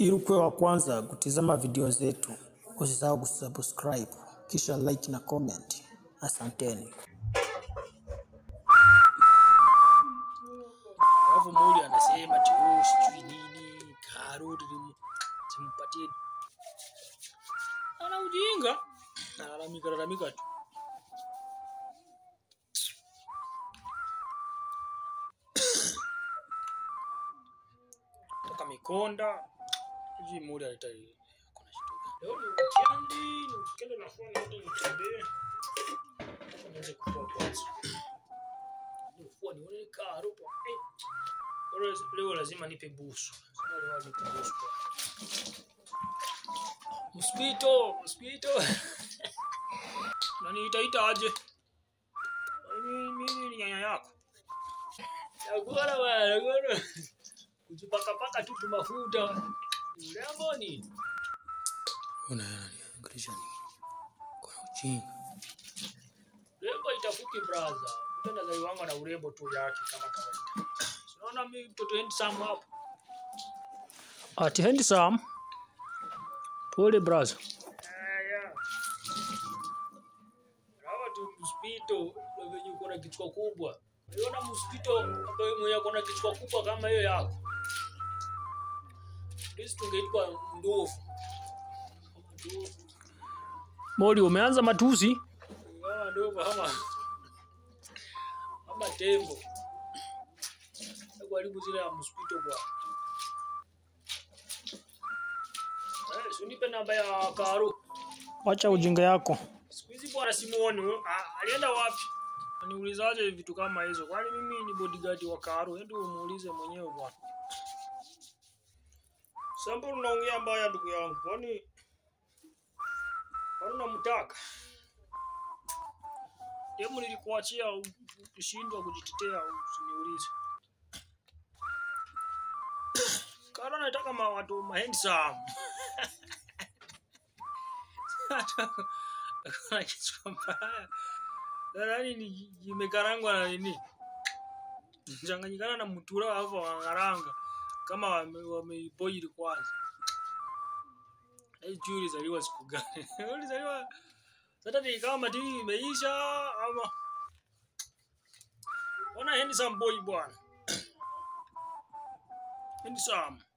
Ili ukuwe wa kwanza kutizama video zetu, usisahau kusubscribe kisha like na comment. Asanteni. Alafu mmoja anasema ati oh, sijui nini karoti lim- simpatie. Ana ujinga. Analalamika lalamika tu. Toka Mikonda. Sijui mmoja aleta kuna shida gani. Leo ni weekend, ni weekend nafua niende nitembee. Nianze kufua kwanza. Nifua nione karoti. Eh. Leo- Leo lazima nipe busu. Sema leo nipe busu. Mosquito, mosquito. Nani itaita aje? Mimi mimi ni nyanya yako. Nakula bwana, nakula. Kujipaka paka tu tu mafuta. Urembo ni. Una angalisha ni. Kuna ujinga. Urembo itafuki brother. Mtu anazaliwanga na urembo tu yake kama kawaida. Unaona mimi mtoto handsome hapo. Ati handsome. Pole brother. Haya. Hawa tu mosquito ndio venye uko na kichwa kubwa. Unaona mosquito ambaye mwenye ako na kichwa kubwa kama hiyo yako. Sisi tungeitwa ndovu. Mori, umeanza matusi? Kama ndovu ama ama tembo. Karibu zile ya mosquito bwana. Eh, si unipe namba ya Karo. Wacha ujinga yako. Siku hizi bwana simuoni. Ah, Alienda wapi? Niulizaje vitu kama hizo? Kwani mimi ni bodyguard wa Karo? Hebu umuulize mwenyewe bwana. Sambo unaongea mbaya ndugu yangu. Kwani kwani unamtaka? Demu nilikuachia u- ukishindwa kujitetea usiniulize. Karo anataka ma watu ma handsome. Kuna kichwa mbaya. Nadhani ni imekarangwa na nini? Changanyikana na mtura hapo wangaranga kama wame- wameiboil kwanza. Hii ulizaliwa siku gani? Ulizaliwa Saturday kama TV imeisha ama Ona handsome boy bwana. Handsome.